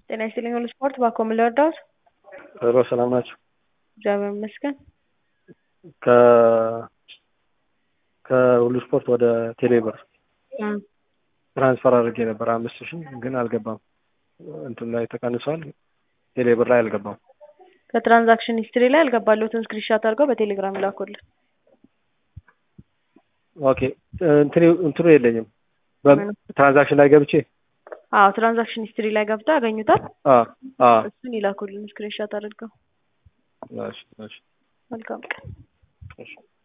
ጤና ይስጥልኝ ሁሉ ስፖርት ባኮ ምን ልርዳዎት? ሮ ሰላም ናቸው። እግዚአብሔር ይመስገን። ከ ከሁሉ ስፖርት ወደ ቴሌብር እም፣ ትራንስፈር አድርጌ ነበር አምስት ሺህ ግን አልገባም። እንትን ላይ ተቀንሷል። ቴሌብር ላይ አልገባም። ከትራንዛክሽን ሂስትሪ ላይ ያልገባለሁትን ስክሪንሻት አድርገው በቴሌግራም ላኩልን። ኦኬ እንትኑ እንትኑ የለኝም በትራንዛክሽን ላይ ገብቼ አዎ ትራንዛክሽን ሂስትሪ ላይ ገብተው ያገኙታል። አ አ እሱን ይላኩልን ስክሪንሻት አድርገው። እሺ እሺ መልካም ቀን። እሺ